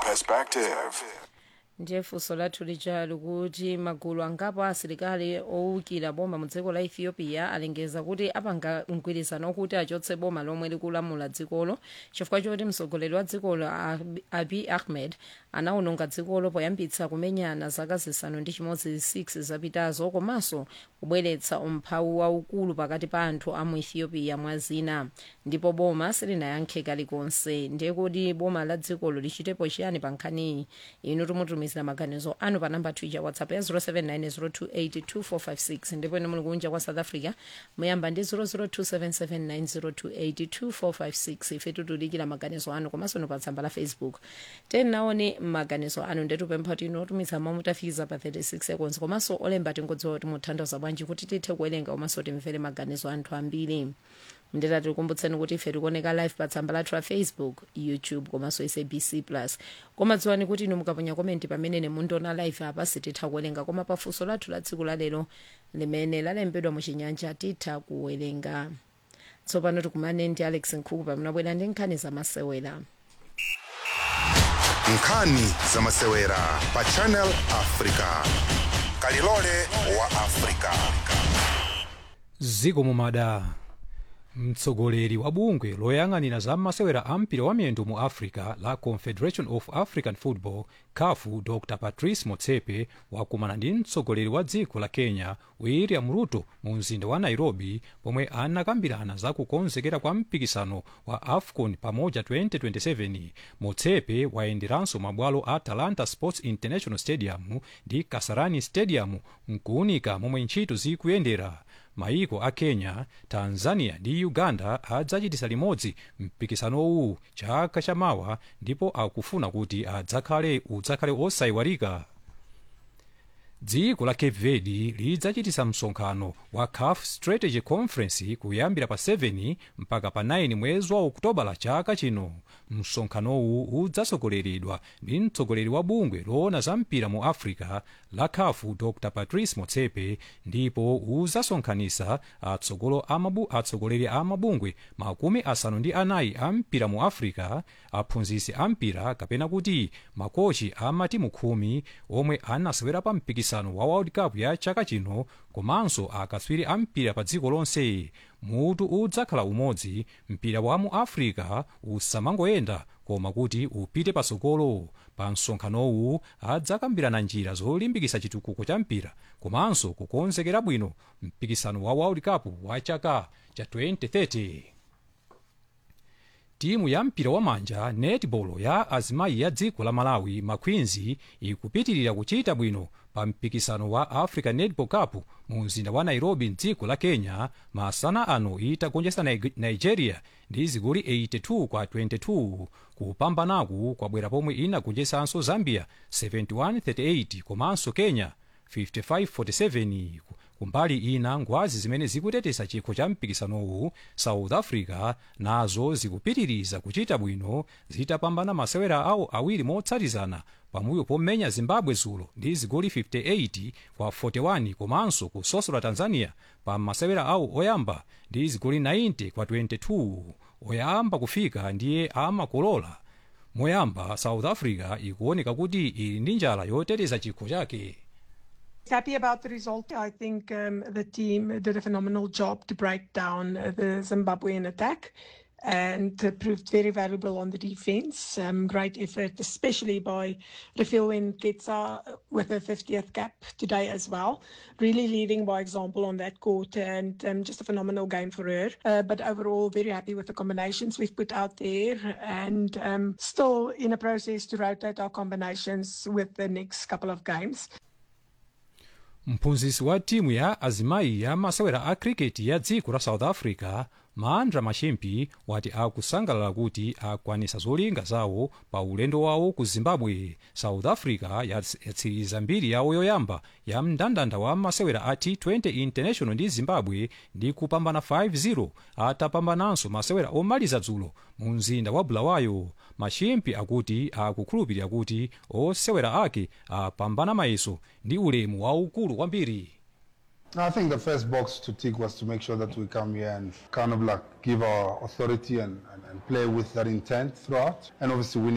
perspective. ndiye funso lathu lija likuti magulu angapo asilikali owukira boma mu dziko la ethiopia alengeza kuti apanga mgwirizano okuti achotse boma lomwe likulamula dzikolo chifukwa choti mtsogoleri wa dzikolo Ab- abiy ahmed anawononga dzikolo poyambitsa kumenyana zaka zisanu ndi chimodzi 6 zapitazo komanso kubweretsa umphawi waukulu pakati pa anthu a mu ethiopia mwa zina ndipo boma silinayankhe kalikonse ndiye kuti boma la dzikolo lichitepo chiyani pa nkhaniyi inu timutumizira maganizo anu pa namba twitter whatsapp ya 0790282456 ndipo inu muli kunja kwa south africa muyamba ndi 0027790282456 ife titulikira maganizo anu komanso no pa tsamba la facebook tenaone maganizo anu ndetupempha kuti inu otumiza mawu mutafikiza pa 36 seconds komanso olemba tingodziwa kuti muthandiza bwanji kuti tithe kuwerenga komanso timvere maganizo anthu ambiri nditati tikumbutseni kuti ife tikuoneka live pa tsamba lathu la facebook youtube komanso sabc plus koma dziwani kuti inu mukaponya komenti pamene mundiona live apa sititha kuwerenga koma pafunso lathu la tsiku lalero limene lalembedwa muchinyanja titha kuwerenga tsopano tikumane ndi alex nkhuku pamene abwera ndi nkhani zamasewera nkhani zamasewera pa channel africa kalilole wa africa ziko mumada mtsogoleri wa bungwe loyang'anira za masewera a mpira wa miyendo mu africa la confederation of african football cafu dr patrice motsepe wakumana ndi mtsogoleri wa dziko la kenya william ruto mu mzinda wa nairobi pomwe anakambirana za kukonzekera kwa mpikisano wa afcon pamoja 2027 motsepe wayenderanso mabwalo a talanta sports international stadium ndi kasarani stadium nkuunika momwe ntchito zikuyendera maiko a kenya tanzania ndi uganda adzachitisa limodzi mpikisanowu chaka chamawa ndipo akufuna kuti adzakhale udzakhale osayiwalika dziko la cape verde lidzachitisa msonkhano wa caf strategy conference kuyambira pa 7 mpaka pa 9 mwezi wa okutobala chaka chino msonkhanowu udzasogoleredwa ndi mtsogoleri wa bungwe loona za mpira mu africa la cafu dr patrice motsepe ndipo udzasonkhanisa atsogolo amabu, atsogoleri a mabungwe makumi asanu ndi anayi a mpira mu africa aphunzitsi a mpira kapena kuti makochi a matimu khumi omwe anasewera pa mpikisano wa world cup ya chaka chino komanso akatswiri a mpira pa dziko lonse mutu udzakhala umodzi mpira wa mu africa usamangoyenda koma kuti upite patsogolo pa msonkhanowu adzakambirana njira zolimbikitsa chitukuko cha mpira komanso kukonzekera bwino mpikisano wa world cup wa chaka cha 2030 timu ya mpira wa manja netball ya azimayi ya dziko la malawi maqueens ikupitirira kuchita bwino pa mpikisano wa africa netball cup mu mzinda wa nairobi mdziko la kenya masana ano itagonjetsa Nig- nigeria ndi zigoli 82 kwa 22 kupambanaku kwabwera pomwe inagonjetsanso zambia 7138 komanso kenya 5547 kumbali ina ngwazi zimene zikuteteza chikho cha mpikisanowu south africa nazo zikupitiriza kuchita bwino zitapambana masewera awo awiri motsatizana pambuyo pomenya zimbabwe zulo ndi zigoli 58 kwa 41 komanso kusosola tanzania pa masewera awo oyamba ndi zigoli 90 kwa 22 oyamba kufika ndiye amakolola moyamba south africa ikuoneka kuti ili ndi njala yoteteza chikho chake Happy about the result. I think um, the team did a phenomenal job to break down uh, the Zimbabwean attack and uh, proved very valuable on the defense. Um, great effort, especially by Rafilwin Ketsa with her 50th cap today as well. Really leading by example on that court and um, just a phenomenal game for her. Uh, but overall, very happy with the combinations we've put out there and um, still in a process to rotate our combinations with the next couple of games. mphunzitsi wa timu ya azimayi ya masewera a kriketi ya dziko la south africa maandra machimpi wati akusangalala kuti akwanisa zolinga zawo pa ulendo wawo ku zimbabwe south africa yats- yatsiriza mbiri yawo yoyamba ya mndandanda wa masewera a t20 international ndi zimbabwe ndi kupambana 5-0 atapambananso masewera omaliza dzulo mu mzinda wa bulawayo machimpi akuti akukhulupirira kuti osewera ake apambana mayeso ndi ulemu waukulu kwambiri I think the first box to tick was to make sure that we come here and kind of like give our authority and, and, and play with that intent throughout, and obviously winning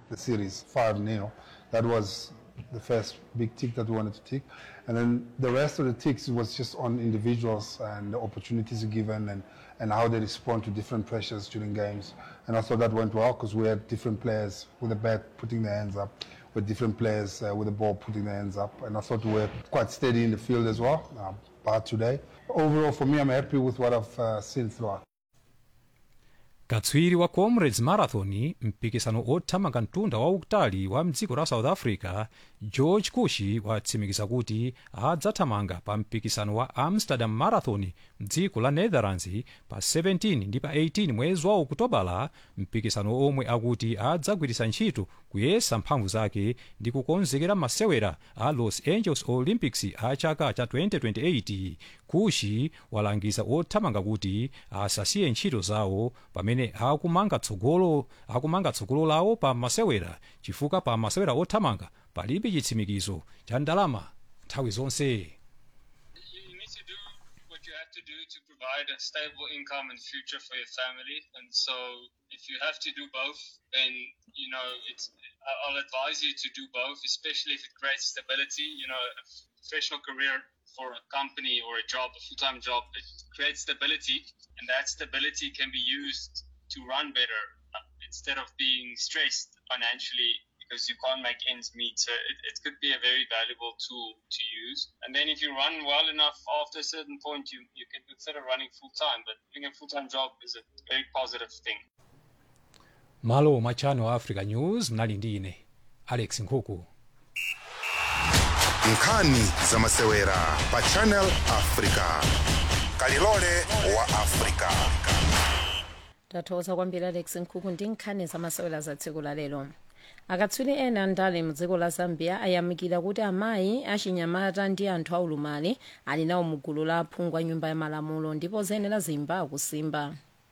the series 5 0. That was the first big tick that we wanted to tick. And then the rest of the ticks was just on individuals and the opportunities given and, and how they respond to different pressures during games. And I thought that went well because we had different players with the bat putting their hands up, with different players uh, with the ball putting their hands up. And I thought we were quite steady in the field as well, uh, bar today. Overall, for me, I'm happy with what I've uh, seen throughout. katswiri wa comrades marathon mpikisano othamanga mtunda waukutali wa mdziko la south africa george kushi watsimikiza kuti adzathamanga pa mpikisano wa amsterdam marathon mdziko la netherlands pa 17 ndi pa 18 mwezi wa okutobala mpikisano omwe akuti adzagwiritsa ntchito kuyesa mphamvu zake ndi kukonzekera masewera a los angeles olympics a chaka cha 2028 kushi walangiza othamanga kuti asasiye ntchito zawo pamene akumanga tsogolo akumanga tsogolo lawo pa masewera chifukwa pa masewera othamanga palibe chitsimikizo cha ndalama nthawi zonse you need to do what you have to do to provide a stable income and future for your family. And so, if you have to do both, then you know it's. I- I'll advise you to do both, especially if it creates stability. You know, a professional career for a company or a job, a full-time job, it creates stability, and that stability can be used to run better uh, instead of being stressed financially because you can't make ends meet. So it, it could be a very valuable tool to use. And then if you run well enough after a certain point, you, you can consider running full time. But doing a full time job is a very positive thing. malo mwa channel africa news mnali ndi ine alex nkhuku nkhani za masewera pa channel africa kalilole wa africa tathokoza kwambiri alex nkhuku ndi nkhani zamasewera za tsiku la lero akatswiri ena ndale mdziko la zambia ayamikira kuti amayi achinyamata ndi anthu aulumali ali nawo mugulu la aphungu a nyumba ya malamulo ndipo zenera zimba akusimba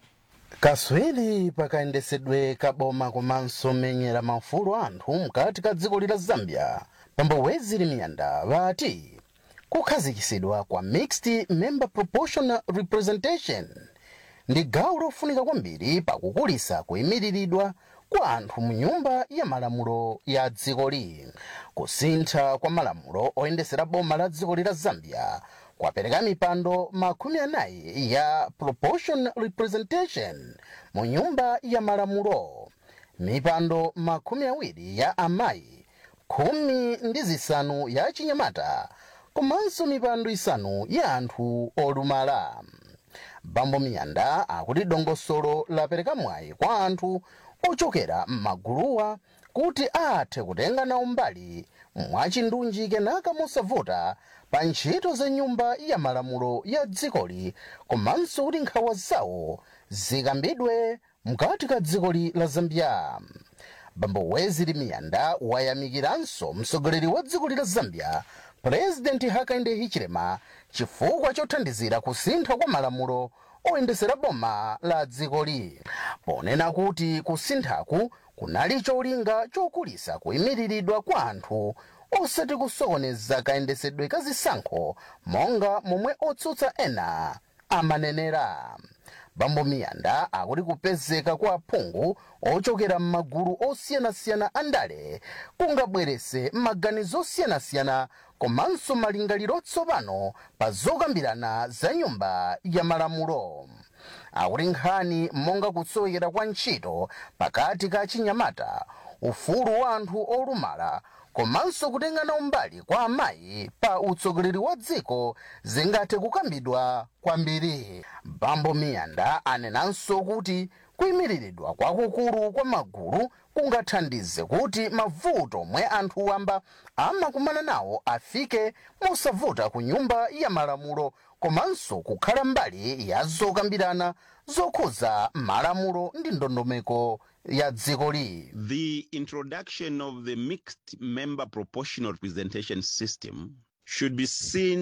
kaswiri pakayendesedwe kaboma komanso menyera maufulu anthu mkati ka dziko lila zambia pambo weziri miyanda vati kukhazikisidwa kwa mixed member proportional representation ndi gawo lofunika kwambiri pakukulisa kuyimiriridwa kwa anthu mu nyumba ya malamulo ya dzikoli kusintha kwa malamulo oyendesera boma la dziko lila zambia kwapereka mipando makumi anayi ya proportional representation mu nyumba ya malamulo mipando makumi awiri ya amayi khumi ndi zisanu ya chinyamata komanso mipando isanu ya anthu olumala bambo miyanda akuti dongosolo lapereka mwayi kwa anthu ochokera m'maguluwa kuti athe kutenga nawo mbali mwachindunji kenaka mosavuta pa ntchito za nyumba ya malamulo ya dzikoli komanso kuti nkhawa zawo zikambidwe mkati ka dzikoli la zambia bambo weziri miyanda wayamikiranso mtsogoleri wa dziko la zambia purezidenti hakainde hichilema chifukwa chothandizira kusintha kwa malamulo oyendesera boma la dzikoli ponena kuti kusinthaku kunali cholinga chokulisa kuyimiriridwa kwa anthu osati kusokoneza kayendesedwe ka zisankho monga momwe otsutsa ena amanenera bambo miyanda akuti kupezeka kwa aphungu ochokera m'magulu osiyanasiyana a ndale kungabwerese maganizo osiyanasiyana komanso malingaliro otsopano pa zokambirana za nyumba ya malamulo akuti nkhani monga kutsowekera kwa ntchito pakati ka chinyamata ufulu wa anthu olumala komanso kutenga nawo mbali kwa amayi pa utsogoleri wa dziko zingathe kukambidwa kwambiri bambo miyanda anenanso kuti kuyimiriridwa kwakukulu kwa magulu kungathandize kuti mavuto omwe anthu wamba amakumana nawo afike mosavuta ku nyumba ya malamulo komanso kukhala mbali ya zokambirana zokhuza malamulo ndi ndondomeko ya dzikoli The introduction of the mixed member proportional representation system should be seen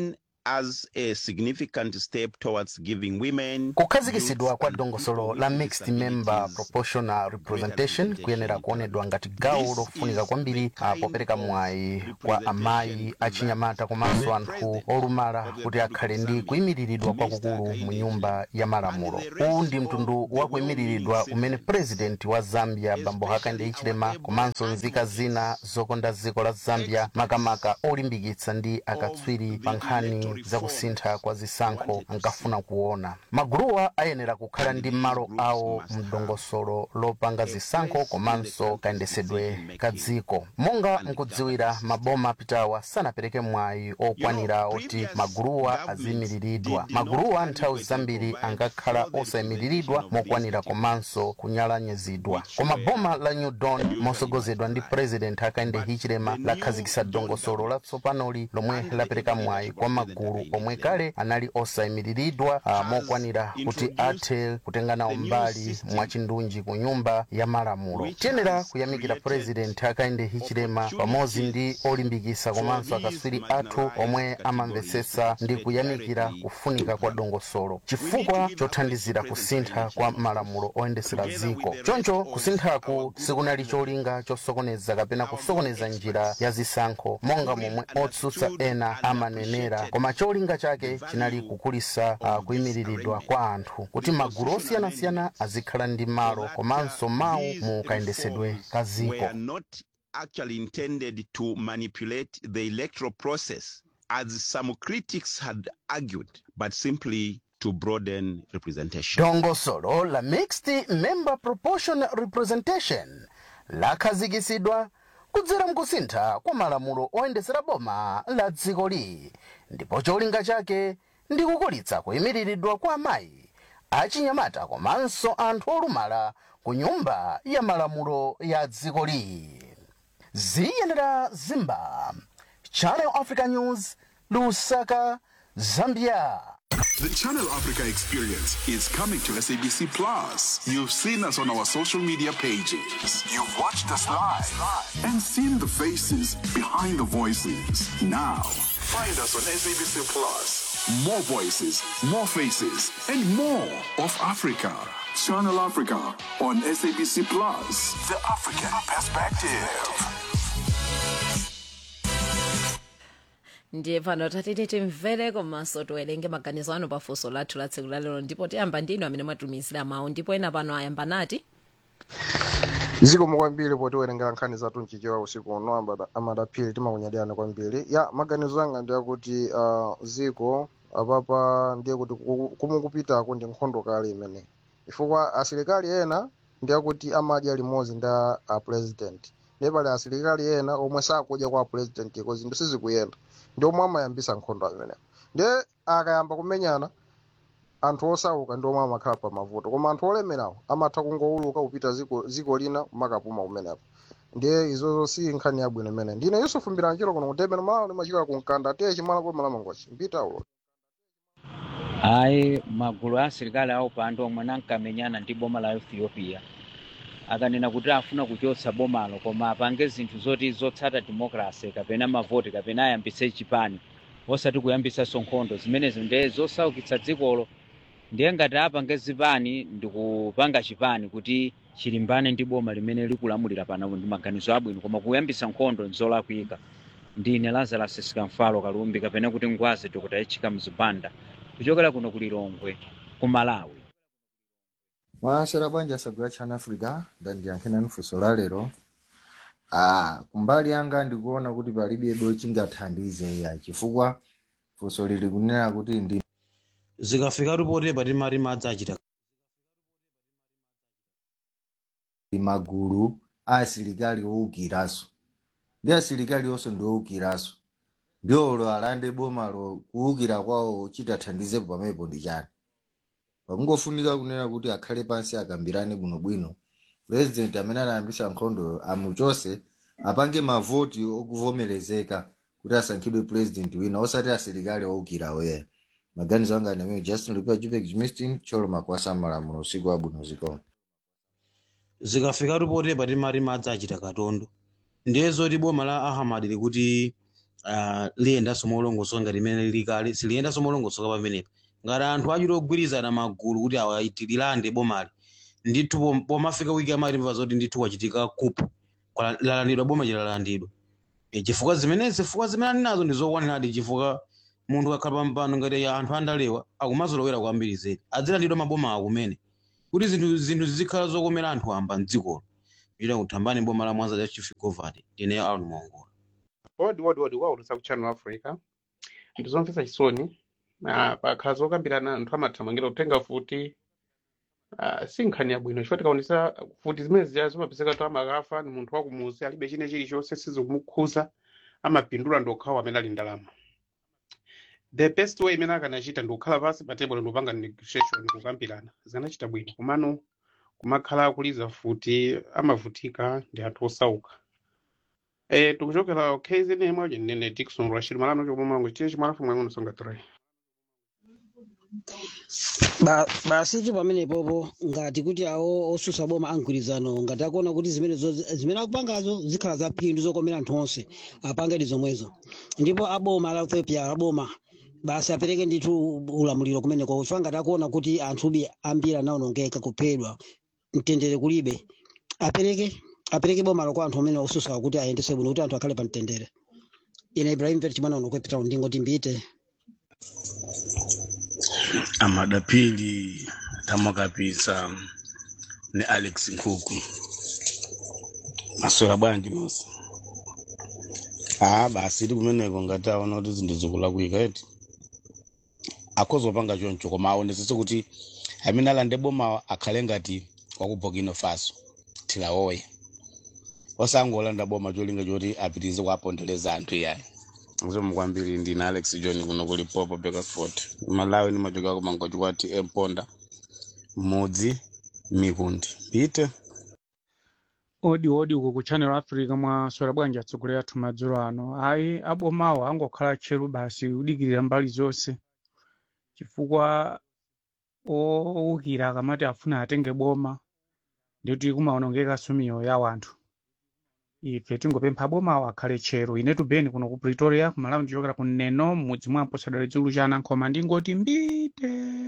as a significant step towards giving women kukhazikitsidwa kwa dongosolo la mixed member proportional representation kuyenera kuonedwa ngati gawo lofunika kwambiri ah, popereka mwayi kwa amayi achinyamata komanso anthu olumala kuti akhale ndi kuyimiriridwa kwakukulu mu nyumba ya malamulo uwu ndi mtundu wa kuyimiriridwa umene president wa zambia bambo hakainde hichilema komanso nzika zina zokonda dziko la zambia makamaka olimbikitsa ndi akatswiri pa nkhani za kusintha kwa zisankho ankafuna kuona maguluwa ayenera kukhala ndi malo awo mdongosolo lopanga zisankho komanso kayendesedwe ka dziko monga mkudziwira maboma apitawa sanapereke mwayi okwanira oti maguluwa aziyimiriridwa maguluwa nthawi zambiri angakhala osayimiriridwa mokwanira komanso kunyalanyazidwa koma boma la new dawn mosogozedwa ndi president hakainde hichilema lakhazikitsa dongosolo latsopanoli lomwe lapereka mwayi kwa magulu omwe kale anali osayimiriridwa ah, mokwanira kuti athe kutenganawo mbali mwachindunji ku nyumba ya malamulo tiyenera kuyamikira president hakainde hichilema pamodzi ndi olimbikitsa komanso akatswiri athu omwe amamvetsetsa ndi kuyamikira kufunika kwa dongosolo chifukwa chothandizira kusintha kwa malamulo oyendetsera dziko choncho kusinthaku sikunali cholinga chosokoneza kapena kusokoneza njira ya zisankho monga momwe otsutsa ena amanenera koma cholinga chake chinali kukulisa uh, kuyimiriridwa kwa anthu kuti magulu osiyanasiyana azikhala ndi malo komanso mawu mu kayendesedwe ka dziko were not actually intended to manipulate the electoral process, as some critics had argued, but simply to broaden representation. dongosolo la mixed member proportional representation lakhazikitsidwa kudzera mkusintha kwa malamulo oyendetsera boma la dzikoli ndipo cholinga chake ndi kukulitsa kuyimiriridwa kwa amayi achinyamata komanso anthu olumala ku nyumba ya malamulo ya dzikoli ziyenera zimba channel africa news lusaka zambia The Channel Africa experience is coming to SABC Plus. You've seen us on our social media pages. You've watched us live and seen the faces behind the voices. Now, find us on SABC Plus. More voices, more faces, and more of Africa. Channel Africa on SABC Plus. The African perspective. ndiye pano tatiti timvere komanso tiwerenge maganizo anu pafunso lathu la tsiku lalero ndipo tiyamba ndinu amene mwatumizira mawu ndipo ena pano ayamba nati zikomo kwambiri potiwerengera nkhani zathu mchichewa usiku uno ambada- amadaphiri timakunyadiyana kwambiri ya maganizo anga ndi akuti uh, ziko apapa ndiye kuti ku- kumukupitako ndi nkhondo kale imene chifukwa asilikali ena ndi akuti amadya limodzi ndi a a president ndiye pali asilikali ena omwe sakudya kwa president iko zinthu sizikuyenda ndi omwe amayambisa nkhondo amenewo ndiye akayamba kumenyana anthu osauka ndi omwe amakhala pa mavuto koma anthu olemerawo amatha kungowuluka kupita ziko, ziko lina kumakapuma kumenepo ndiye izozo si nkhani yabwino imene ndine yusufu mbiranjiro kuno kutemera malo limachika kunkanda atiye chimala kwa malamangochi mpita ulo hayi magulu a asilikali awo pando omwe ankamenyana ndi boma la ethiopia akanena kuti afuna kuchotsa bomalo koma apange zinthu zoti zotsata democracy kapena mavoti kapena ayambise chipani osati kuyambisanso nkhondo zimenezo ndiye zosaukitsa dzikolo ndiye ngati apange zipani ndi kupanga chipani kuti chilimbane ndi boma limene likulamulira panopo ndi maganizo abwino koma kuyambisa nkhondo nzolakwika ndine lazarus sikamfalo kalumbi kapena kuti ngwazi dr echika mzibanda kuchokera kuno ku lilongwe ku malawi mwasera bwanji asagula chana africa ndandiyankhena funso la lero ah, kumbali yanga ndikuona kuti palibe do chingathandize ya chifukwa funso lili kunena kuti ndi zikafika ripoti pati mari madzi achita magulu a asilikali owukiraso ndi asilikali onso ndi owukiraso ndiolo alande bomalo kuwukira kwawo chitathandizepo pamenepo ndi chani pakungofunika kunena kuti akhale pansi akambirane bwinobwino president amene anayambisa nkhondo amuchose apange mavoti okuvomerezeka kuti asankhidwe president wina osati asilikali owukira oyeya maganizo anga ndi amene justin lupia jupek jimistin cholo makwasa malamulo usiku wabwino zikoma zikafika ripoti pati mari madzi achita katondo ndiye zoti boma la ahamad likuti uh, liyendanso molongosoka ngati limene lili kale siliyendanso molongosoka pamenepa ngati anthu achita ogwirizana magulu kuti awa iti lilande bomali ndithu pom- pomafika wiki amati mva zoti ndithu kwachitika kupu Kwala- lalandidwa boma chilalandidwa E, chifukwa zimenezi chifukwa zimene ali nazo ndi zokwaniradi chifukwa munthu akhala pampano ngati anthu andalewa akumazolowera kwambiri zedi adzilandidwa maboma akumene kuti zinthu zinthu zizikhala zokomera anthu amba mdzikolo ita kuthambani boma la mwanza cha chief governor ndineyo aron mongola odi odi odi waulutsa ku channel africa ndizomvetsa chisoni ah, pakhala zokambirana anthu amathamangira kutenga futi ah, si nkhani yabwino chifukwa tikaonesa futi zimene zija zimapezeka kuti amakafa ni munthu wakumuzi alibe chine chilichonse sizikumukhuza amapindula ndokhawo amene ali ndalama the best way imene akanachita ndikukhala pansi pa table ndikupanga negotiation kukambirana zikanachita bwino komano kumakhala akuliza futi amavutika ndi anthu osauka Eh, tikuchokera KZN moja nene Dickson Rashid Malano chomwe mwangu chiye chimalafu mwangu nsonga 3. Ba- basi tu pamenepopo ngati kuti awo osusa boma amgwirizano ngati akuona kuti zimene zo- zimene akupangazo zikhala za phindu zokomera anthu onse apange ndi zomwezo ndipo aboma la ethiopia aboma basi apereke ndithu ulamuliro kumeneko chifukwa ngati akuona kuti anthubi ambiri anaonongeka kuphedwa mtendere kulibe apereke apereke bomalo kwa anthu amene osusa kuti ayendese bwino kuti anthu akhale pa mtendere ine ibrahim pete chimwana uno kwepita ndingoti mbite amadapili tamwakapisa ni alex nkhuku maswera bwanji mosi ah basi ti kumeneko ngati aona kuti zinthu zikulakwika eti akhozopanga choncho koma aonesese kuti amene alande boma akhale ngati waku burkina faso tilawoye osangolanda boma cholinga choti apitirize kuapondereza anthu iyayi mzimu kwambiri ndine alex john kuno kuli popo bekasfort malawi nimachoka kumangochi kwati emponda mudzi mikundi ite odi odi uko ku channel africa mwaswera bwanji atsogoleri athu madzulo ano ayi abomawo angokhala tcheru basi kudikirira mbali zonse chifukwa owukira akamati afuna atenge boma ndikuti kumaonongekanso miyoyo ya wanthu ife tingopempha abomawo akhale tcheru ine tubeni kuno ku pretoria kumalawi ndichokera ku neno mudzi mwa mposadale dzulu cha anankhoma ndingoti mbite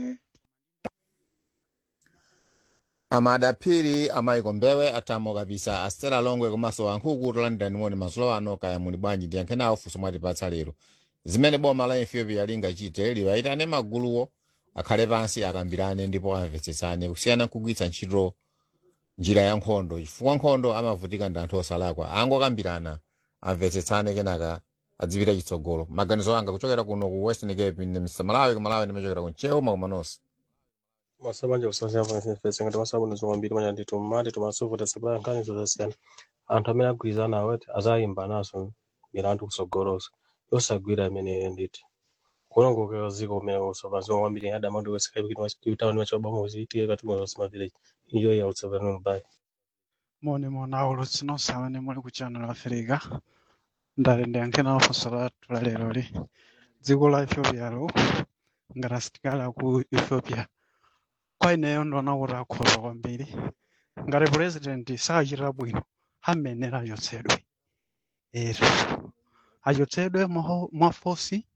amadapiri amayiko mbewe atamo kapisa astera longwe komanso ankhuku tolandani moni mazulo ano kaya muli bwanji ndiyankhe nawo funso mwatipatsa lero zimene boma la ethiopia lingachite liwayitane maguluwo akhale pansi akambirane ndipo amvetsetsane kusiyana nkugwiritsa ntchito njira ya nkhondo chifukwa nkhondo amavutika ndi anthu osalakwa angokambirana amvetsetsane kenaka adzipita chitsogolo maganizo anga kuchokera kuno ku western cape ndi mr malawi kumalawi ndimachokera ku nchewu makumanonse masabanja kusasiyana fesi ngati masabu zomwambiri manya ndithu mmati tumasuvota sabaya nkhani zosiyana anthu amene agwirizana aweti azayimba naso milandu kusogolosa yosagwira amene nditi kulongokera ziko kumene kusopa zomwambiri adamandi wesikaipitaoni wachobama uziyitire kati mwosima village iyo ya utsapano mbayi moni mona ulutsi nonse muli ku channel africa ndali ndiyankhena funso lathu la lero li dziko la ethiopia lo ngati asitikali aku ethiopia kwa ineyo ndiona kuti akhoza kwambiri ngati president sachita bwino amenera achotsedwe ero achotsedwe mwa- mwafosi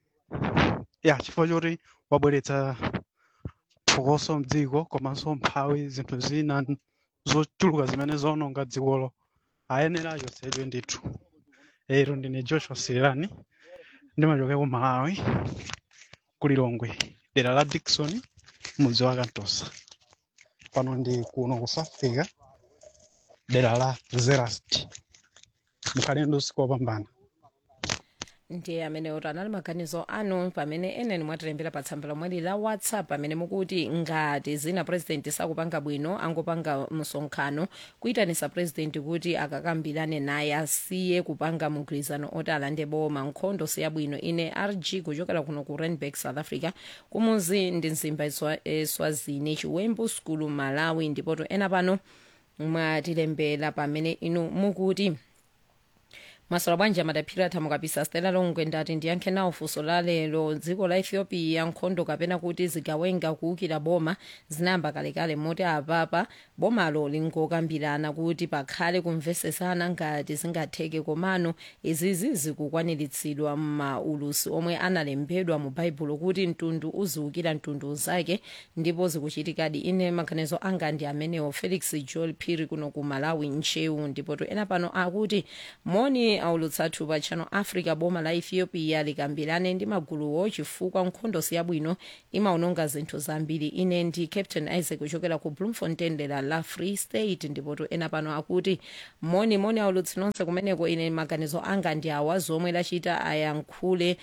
ya chifukwa choti wabweretsa phokoso mdziko komanso mphawi zinthu zina zochuluka zimene zaononga dzikolo ayenera achotsedwe ndithu ero ndine joshua sirani ndimachokera ku malawi ku lilongwe dera la dickson mudzi wa kantosa pano ndi kuno ku south africa dera la zerast mukhale ndi usiku wopambana ndiye amene oti anali maganizo anu pamene ena mwatilembera pa tsamba lomweli la whatsapp pamene mukuti ngati zina president sakupanga bwino angopanga msonkhano kuyitanisa president kuti akakambirane naye asiye kupanga mgwirizano oti alande boma nkhondo siyabwino ine rg kuchokera kuno ku randburg south africa kumuzi ndi mzimba Eswa- eswazini chiwembu skulu malawi ndipoto ena pano mwatilembera pamene inu mukuti masola bwanji amadaphira athamu kapisa stela longwe ndati ndiyankhe nawo funso la lero dziko la ethiopia nkhondo kapena kuti zigawenga kuwukira boma zinayamba kalekale moti apapa bomalo linkokambirana kuti pakhale kumvesesana ngati zingatheke komano izizi zikukwaniritsidwa m'maulusi omwe analembedwa mu baibulo kuti mtundu uziwukira mtundu zake ndipo zikuchitikadi ine maganizo anga ndi amenewo felix joel phiri kuno ku malawi nchewu ndipo to ena pano akuti moni aulutsathu pa channel africa boma la ethiopia likambirane ndi maguluwo chifukwa nkhondo siyabwino imaononga zinthu zambiri ine ndi captain isaac kuchokera ku bloemfontein dera la free state ndipo to ena pano akuti moni moni aulutsi nonse kumeneko ine maganizo anga ndi awa zomwe lachita ayankhule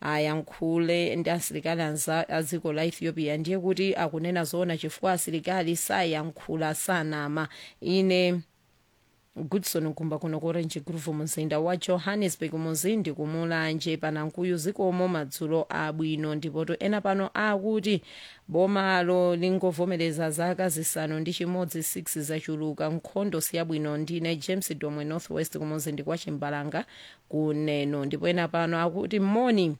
ayankhule ndi asilikali anza a dziko la ethiopia ndiye kuti akunena zoona chifukwa asilikali sayankhula sanama ine goodson kumba kuno ku orange groove mzinda wa johannesburg muzindi kumulanje panankuyu zikomo madzulo abwino ndipoto ena pano akuti bomalo lingovomereza zaka zisanu ndi chimodzi 6 zachuluka nkhondo siyabwino ndine james domwe northwest kumuzindi kwa chimbalanga kuneno ndipo ena pano akuti moni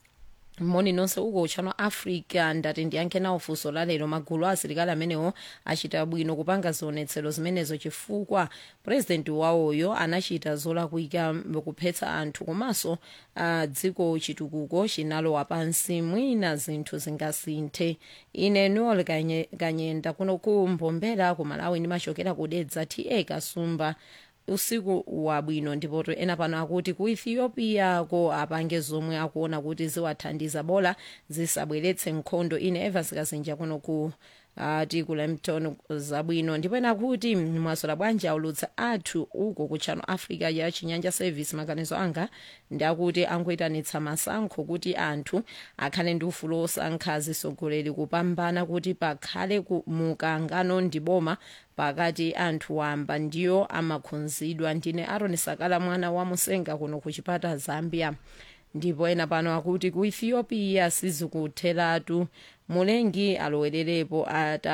moni nonse uko uchano africa ndati ndiyankhe nawo funso lalero magulu a asilikali amenewo achita bwino kupanga zionetsero zimenezo chifukwa purezidenti wawoyo anachita zolakwika kuphetsa anthu komanso uh, dziko chitukuko chinalowa pansi mwina zinthu zingasinthe ine noel kanye, kanyenda kuno ku mbombera ku malawi ndimachokera kudedza ta kasumba usiku wabwino ndipoto ena pano akuti ku ethiopia ko apange zomwe akuona kuti ziwathandiza bola zisabweretse nkhondo ine evans kazinja kuno ku ati ku lampton zabwino ndipo ena kuti mwasola bwanji aulutsa athu uko ku channel africa ya chinyanja service maganizo anga ndakuti angoitanitsa masankho kuti anthu akhale ndi ufulu osankha atsogoleri kupambana kuti pakhale mukangano ndi boma pakati anthu wamba ndiyo amakhudzidwa ndine aron sakala mwana wa musenga kuno ku chipata zambia ndipo ena pano akuti ku ethiopia sizikutheratu mulengi alowererepo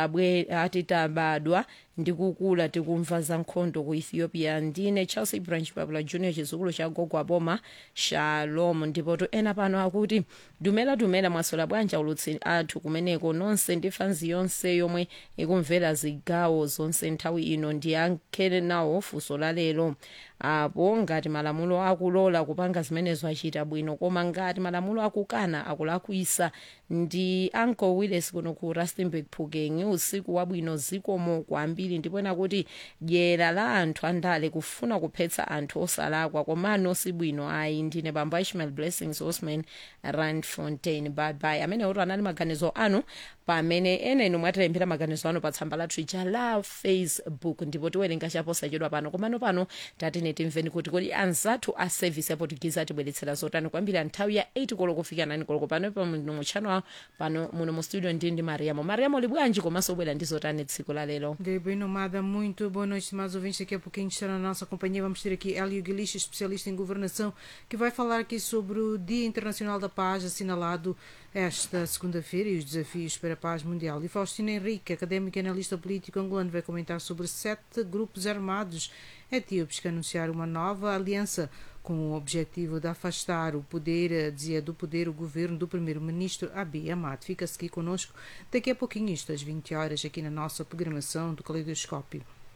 atitabadwa ndi kukula tikumva za nkhondo ku ethiopia ndine chelsea branch babula junior chizukulu cha gogo aboma shalom ndipo to ena pano akuti dumela dumela mwasola bwanji aulutsi athu kumeneko nonse ndi fanzi yonse yomwe ikumvera zigawo zonse nthawi ino ndiyankhe nawo funso la lero apo ngati malamulo akulola kupanga zimenezo achita bwino koma ngati malamulo akukana akulakwisa ndi uncle willis kuno ku rustenburg phukeng usiku wabwino zikomo kwambiri ndipo ena kuti dyera la anthu andale kufuna kuphetsa anthu osalakwa komano sibwino ayi ndine bambo ishmael blessings osman rand fontain babai amene oto anali maganizo anu pamene ena inu mwatilembera maganizo anu pa tsamba lathu ija la facebook ndipo tiwerenga chaposachedwa pano komano pano tatine timveni kuti kodi anzathu a service ya portuguese atibweretsera zotani kwambiri nthawi ya 8 koloko kufika 9 koloko pano pano muchano pano muno mu studio ndi ndi mariamo mariamo libwanji komanso bwera ndi zotani tsiku la lero De bem nomada, muito boa noite, mais ouvintes. Daqui a pouquinho estará na nossa companhia. Vamos ter aqui Hélio Guilish, especialista em governação, que vai falar aqui sobre o Dia Internacional da Paz, assinalado esta segunda-feira, e os desafios para a paz mundial. E Faustina Henrique, académico e analista político angolano, vai comentar sobre sete grupos armados etíopes que anunciaram uma nova aliança com o objetivo de afastar o poder, dizia do poder o governo do primeiro-ministro Abiy Ahmed. Fica-se aqui conosco daqui a pouquinho, isto às 20 horas, aqui na nossa programação do Caleidoscópio.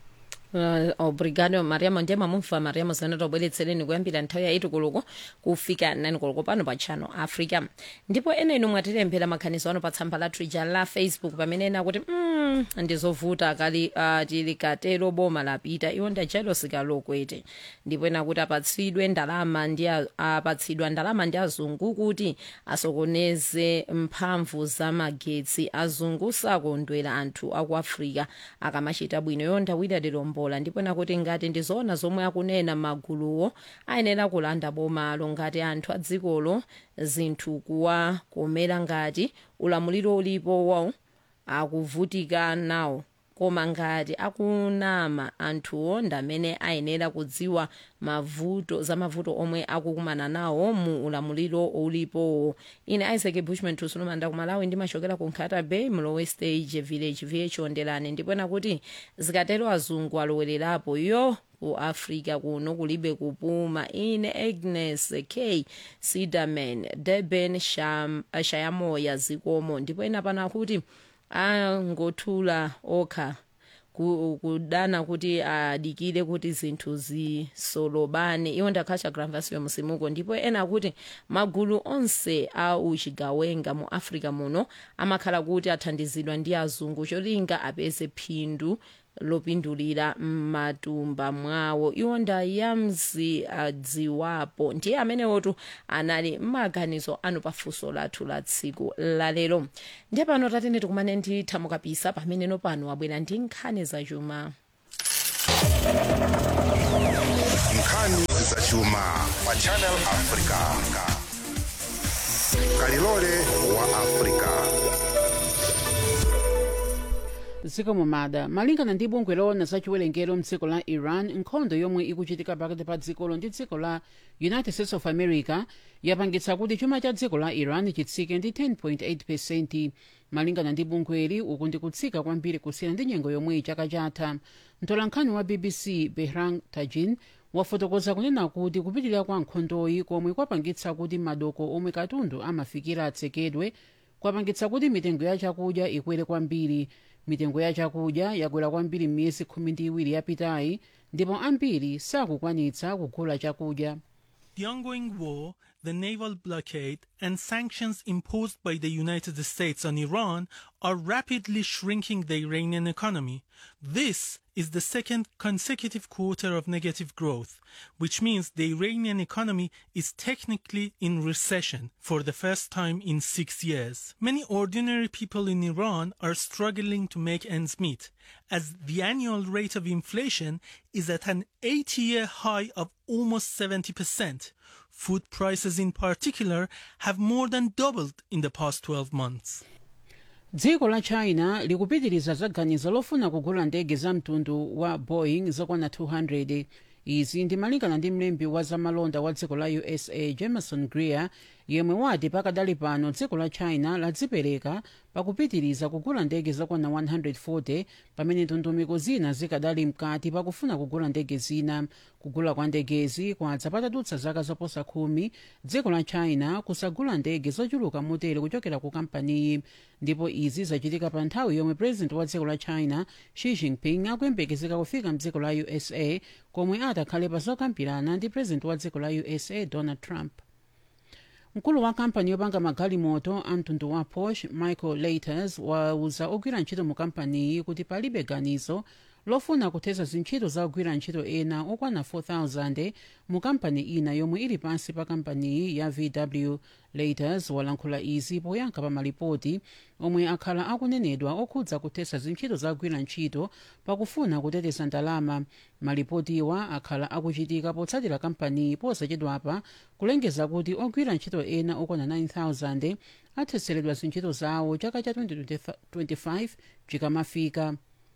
Uh, obrigado mariamo ndiye mamumva mariamo zana tobweretsereni kuyambira nthawi ya 8 koloko kufika 9 koloko pano pa channel africa ndipo ena inu mwatilembera maganizo ano pa tsamba lathu ija la facebook pamene ena kuti mm, ndizovuta kali uh, tilikatero boma lapita iwo ndi jealousy kalokwete ndipo ena kuti apatsidwe ndalama ndi apatsidwa ndalama ndi azungu kuti asokoneze mphamvu za magetsi azungu sakondwera anthu aku africa akamachita bwino yonda wida lilombola ndipo nakuti ngati ndizoona zomwe akunena maguluwo ayenera kulanda bomalo ngati anthu a dzikolo zinthu kuwakomera ngati ulamuliro ulipo wawo akuvutika nawo koma ngati akunama anthuwo ndamene ayenera kudziwa mavuto za mavuto omwe akukumana nawo mu ulamuliro ulipowo ine isaac bushman tusulumanda kumalawi ndimachokera ku nkhata bay mlowe stage village vh ondelani ndipo nakuti zikatero azungu alowererapo yo ku africa kuno kulibe kupuma ine agnes k siderman durban Sham- shayamoya zikomo ndipo ena pano akuti angothula okha ku- kudana kuti adikire kuti zinthu zisolobane iwo ndakhacha granvasio musimuko ndipo ena akuti magulu onse a uchigawenga mu africa muno amakhala kuti athandizidwa ndi azungu cholinga apeze phindu lopindulira m'matumba mwawo iwo ndayamzi adziwapo ndiye amenewotu anali m'maganizo anu pafunso lathu la tsiku lalero ndiye pano tatene tikumane ndi thamukapisa pameneno pano wabwera ndi nkhani zachuma nkhani zachuma pa channel africa kalilole wa africa zikomo mada malingana ndi bungwe loona za chiwerengero mdziko la iran nkhondo yomwe ikuchitika pakati pa dzikolo ndi dziko la united states of america yapangitsa kuti chuma cha dziko la iran chitsike ndi 10.8 pesenti malingana ndi bungweli uku ndi kutsika kwambiri kusiyana ndi nyengo yomwe chaka chatha mtolankhani wa bbc behran tajin wafotokoza kunena kuti kupitirira kwa nkhondoyi komwe kwapangitsa kuti madoko omwe katundu amafikira atsekedwe kwapangitsa kuti mitengo ya chakudya ikwere kwambiri mitengo ya chakudya yakwera kwambiri m'miyezi khumi ndi iwiri yapitayi ndipo ambiri sakukwanitsa kugula chakudya The ongoing war, the naval blockade, and sanctions imposed by the United States on Iran are rapidly shrinking the Iranian economy. This is the second consecutive quarter of negative growth, which means the Iranian economy is technically in recession for the first time in six years. Many ordinary people in Iran are struggling to make ends meet, as the annual rate of inflation is at an 80 year high of almost 70%. Food prices in particular have more than doubled in the past 12 months. dziko la china likupitiriza zaganizo lofuna kugula ndege za mtundu wa boeing zokwana 200 izi ndi malingana ndi mlembi wa zamalonda wa dziko la usa jameson greer yemwe wati pakadali pano dziko la china ladzipereka pakupitiriza kugula ndege zokwana 140 pamene ndondomeko zina zikadali mkati pakufuna kugula ndege zina kugula kwa ndegezi kwadza patadutsa zaka zoposa khumi dziko la china kusagula ndege zochuluka motere kuchokera ku kampaniyi ndipo izi zachitika pa nthawi yomwe president wa dziko la china xi jinping akuyembekezeka kufika mdziko la usa komwe atakhale pa zokambirana ndi president wa dziko la usa donald trump mkulu wa kampani yopanga magalimoto a mtundu wa porsche michael laters wauza ogwira ntchito mu kampaniyi kuti palibe ganizo lofuna kuthesa zintchito za ogwira ntchito ena okwana 4000 mu kampani ina yomwe ili pansi pa kampaniyi ya vw laters walankhula izi poyankha pa malipoti omwe akhala akunenedwa okhudza kuthesa zintchito za ogwira ntchito pakufuna kuteteza ndalama malipotiwa akhala akuchitika potsatira kampaniyi posachedwapa kulengeza kuti ogwira ntchito ena okwana 9000 atheseredwa zintchito zawo chaka cha 2025 chikamafika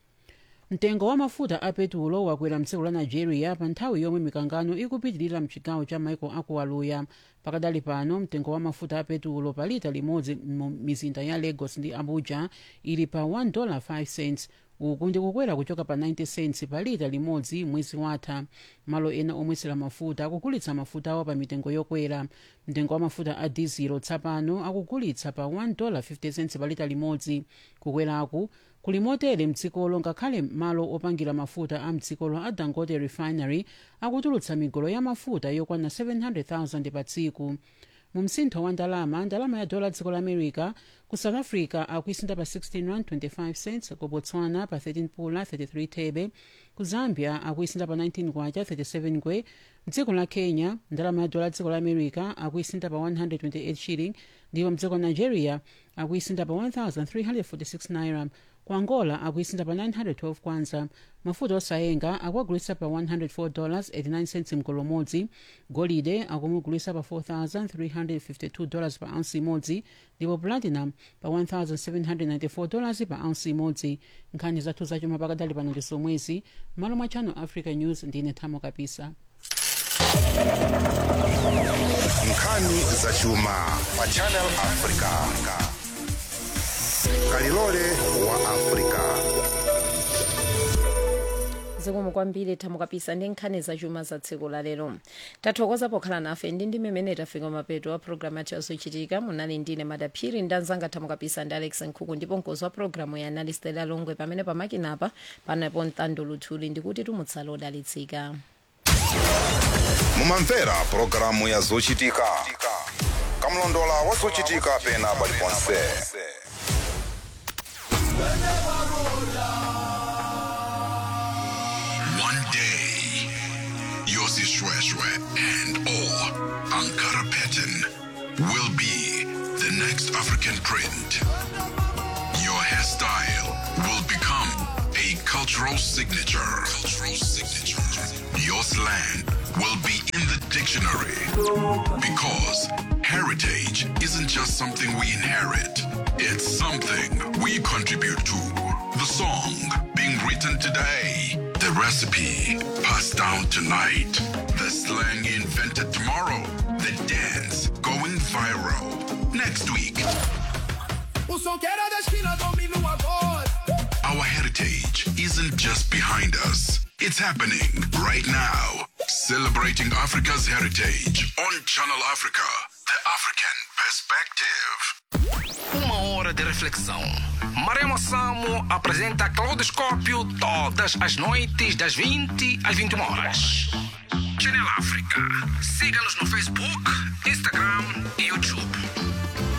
mtengo wa mafuta a petulo wakwera mdziko la nigeria pa nthawi yomwe mikangano ikupitirira mchigawo cha maiko akuwaluya pakadali pano mtengo wa mafuta a petulo pa lita limodzi mu mizinda ya lagos ndi abuja ili pa 1.5 cents uku ndi kukwera kuchoka pa 90 cents pa lita limodzi mwezi watha malo ena omwesera mafuta akugulitsa mafuta awo pa mitengo yokwera mtengo wa mafuta a dizilo tsapano akugulitsa pa 1.50 cents pa lita limodzi kukweraku kuli motere mdzikolo ngakhale malo opangira mafuta a mdzikolo a dangote refinery akutulutsa migolo ya mafuta yokwana 700,000 pa tsiku mu msintho wa ndalama ndalama ya dola dziko la america ku south africa akuisintha pa 16 rand 25 cents ku botswana pa 13 pula 33 thebe ku zambia akuisintha pa 19 kwacha 37 ngwe mdziko la kenya ndalama ya dola dziko la america akuisintha pa 128 shilling ndipo mdziko la nigeria akuisintha pa 1346 naira ku angola akuisintha pa 912 kwanza mafuta osayenga akuagulitsa pa 104 dollars 89 cents mgolo umodzi golide akumugulitsa pa 4352 dollars pa ounce imodzi ndipo platinum pa 1794 dollars pa ounce imodzi nkhani zathu zachuma pakadali pano ndi zomwezi malo mwa channel africa news ndine thamo kapisa nkhani zachuma pa channel africa kalilole wa africa zikomo kwambiri thamukapisa ndi nkhani zachuma za tsiku la lero tathokoza pokhala nafe ndi ndi mmene tafika mapeto a programu yathu yazochitika munali ndine madaphiri ndi anzanga thamukapisa ndi alex nkhuku ndipo mkozi wa programu ya anali stela longwe pamene pamakinapa panapo mtando luthuli ndikuti tumutsala odalitsika mumamvera pulogalamu ya zochitika kamlondola wa zochitika pena paliponse One day, Yossi Shweshwe and all Ankara pattern will be the next African print. Your hairstyle will become a cultural signature. Cultural signature. Your slang will be in the dictionary because heritage isn't just something we inherit. It's something we contribute to. The song being written today, the recipe passed down tonight, the slang invented tomorrow, the dance going viral next week. O som que era da esquina domina o agora. Our heritage isn't just behind us, it's happening right now. Celebrating Africa's heritage on Channel Africa, the African perspective. Uma hora de reflexão. Maremo Samo apresenta Claudoscópio todas as noites, das 20 às 21 horas. Channel África. Siga-nos no Facebook, Instagram e YouTube.